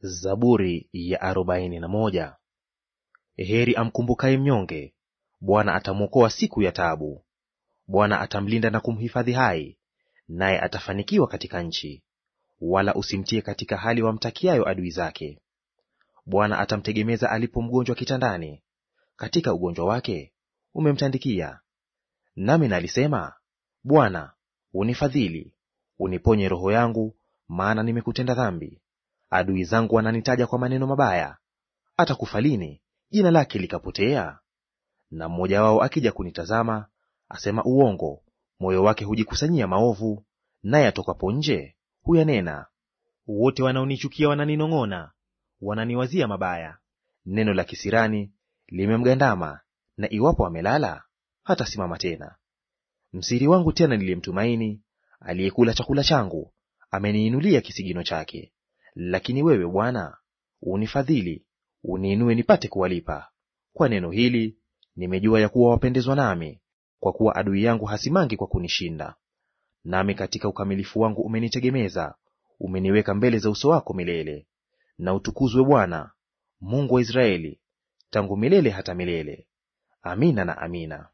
Zaburi ya arobaini na moja. Heri amkumbukaye mnyonge, Bwana atamwokoa siku ya taabu. Bwana atamlinda na kumhifadhi hai, naye atafanikiwa katika nchi. Wala usimtie katika hali wamtakiayo adui zake. Bwana atamtegemeza alipo mgonjwa kitandani, katika ugonjwa wake umemtandikia. Nami nalisema, Bwana unifadhili, uniponye roho yangu, maana nimekutenda dhambi. Adui zangu wananitaja kwa maneno mabaya. Atakufa lini jina lake likapotea? Na mmoja wao akija kunitazama, asema uongo, moyo wake hujikusanyia maovu, naye atokapo nje huyanena. Wote wanaonichukia wananinong'ona, wananiwazia mabaya. Neno la kisirani limemgandama, na iwapo amelala hatasimama tena. Msiri wangu tena niliyemtumaini, aliyekula chakula changu, ameniinulia kisigino chake. Lakini wewe Bwana unifadhili, uniinue nipate kuwalipa. Kwa neno hili nimejua ya kuwa wapendezwa nami, kwa kuwa adui yangu hasimangi kwa kunishinda. Nami katika ukamilifu wangu umenitegemeza, umeniweka mbele za uso wako milele. Na utukuzwe Bwana Mungu wa Israeli, tangu milele hata milele. Amina na amina.